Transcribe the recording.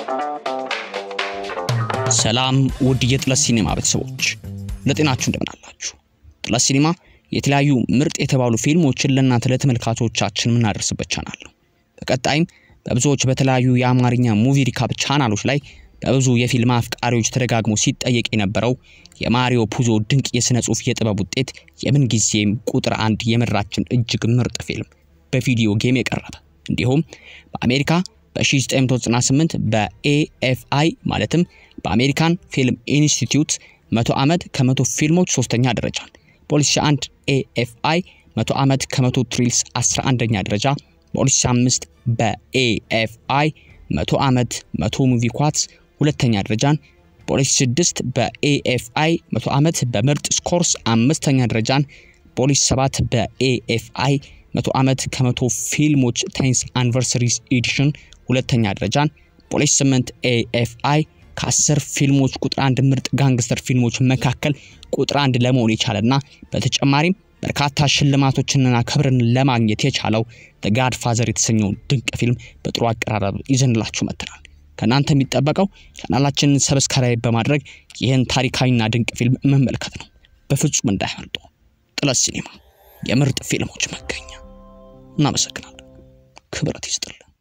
ሰላም ውድ የጥለት ሲኒማ ቤተሰቦች ለጤናችሁ እንደምን አላችሁ? ጥለት ሲኒማ የተለያዩ ምርጥ የተባሉ ፊልሞችን ለእናንተ ለተመልካቾቻችን የምናደርስበት ቻናል ነው። በቀጣይም በብዙዎች በተለያዩ የአማርኛ ሙቪ ሪካፕ ቻናሎች ላይ በብዙ የፊልም አፍቃሪዎች ተደጋግሞ ሲጠየቅ የነበረው የማሪዮ ፑዞ ድንቅ የሥነ ጽሑፍ የጥበብ ውጤት የምንጊዜም ቁጥር አንድ የምድራችን እጅግ ምርጥ ፊልም በቪዲዮ ጌም የቀረበ እንዲሁም በአሜሪካ በ1998 በኤኤፍአይ ማለትም በአሜሪካን ፊልም ኢንስቲትዩት መቶ ዓመት ከመቶ ፊልሞች ሶስተኛ ደረጃን በ2001 ኤኤፍአይ መቶ ዓመት ከመቶ ትሪልስ 11ኛ ደረጃ በ2005 በኤኤፍአይ መቶ ዓመት መቶ ሙቪ ኳትስ ሁለተኛ ደረጃን በ2006 በኤኤፍአይ መቶ ዓመት በምርጥ ስኮርስ አምስተኛ ደረጃን በ2007 በኤኤፍአይ መቶ ዓመት ከመቶ ፊልሞች ቴንስ አኒቨርሰሪስ ኤዲሽን ሁለተኛ ደረጃን በ2008 ኤኤፍአይ ከአስር ፊልሞች ቁጥር አንድ ምርጥ ጋንግስተር ፊልሞች መካከል ቁጥር አንድ ለመሆን የቻለና በተጨማሪም በርካታ ሽልማቶችንና ክብርን ለማግኘት የቻለው ጋድ ፋዘር የተሰኘውን ድንቅ ፊልም በጥሩ አቀራረብ ይዘንላችሁ መጥተናል። ከእናንተ የሚጠበቀው ቻናላችንን ሰብስክራይብ በማድረግ ይህን ታሪካዊና ድንቅ ፊልም መመልከት ነው። በፍጹም እንዳያመልጡ። ጥለት ሲኒማ የምርጥ ፊልሞች መገኛ። እናመሰግናለን። ክብረት ይስጥልን።